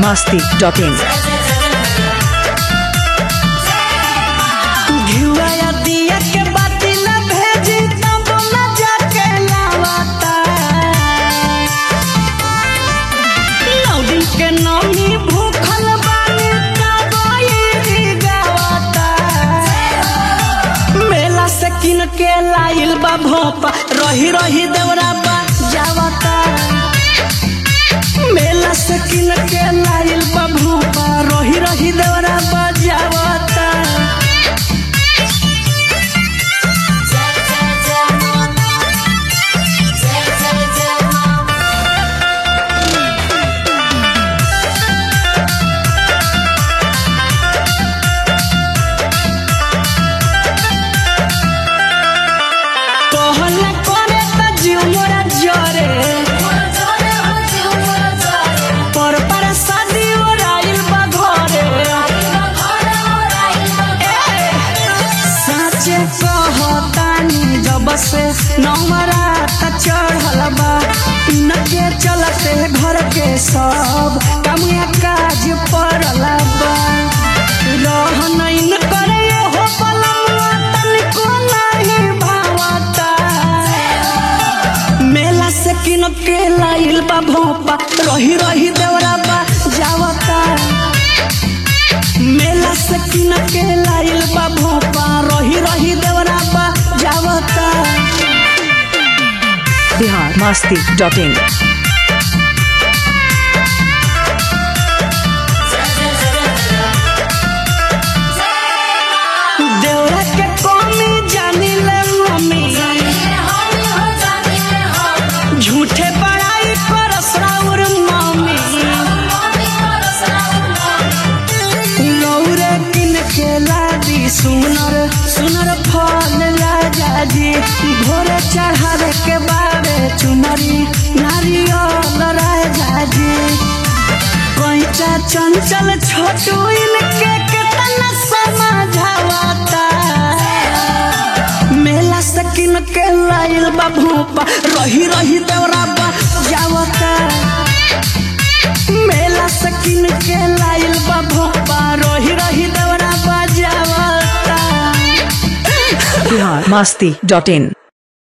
masti.in. घिउआ या दिया के बाती न भेजी तब न जाके लावता नौ दिन के नौमी भूखल बानी तब ई गावता मेला से किन के लाइल बा भोपा रही रही देवरा बा जावता मेला से किन के लाइल बा भोपा रही रही देवरा बा जावता कहल करे त जीव मोरा जरे पर पर शादी ओराइल बा घरे ए, साचे कहतानी जब से नवरात चढ़ल बा इनके चलते घर के सब कमुआ काज पड़ल बा रहन इन करे हो पलमुआ तनिको नहीं भावता मेला से किन के लाइल बा भोपा रही रही देवरा बा जावता मेला से किन के लाइल बा भोपा रही रही देवरा बा जावता Bihar masti.in. देवरा के कमी जानी ले मम्मी झूठे बड़ाई करस राउर मम्मी लौरे किन के लादी सुनर सुनर फल राजा जी भोरे चढ़ावे के बारे चुनरी नारियल राजा जी कैचा चंचल छोटू इनके कितना समझावता मेला से किन के लाइल बा भूपा रही रही देवरा बा जावता मेला से किन के लाइल बा भोपा रही रही देवरा बा जावता Bihar masti.in.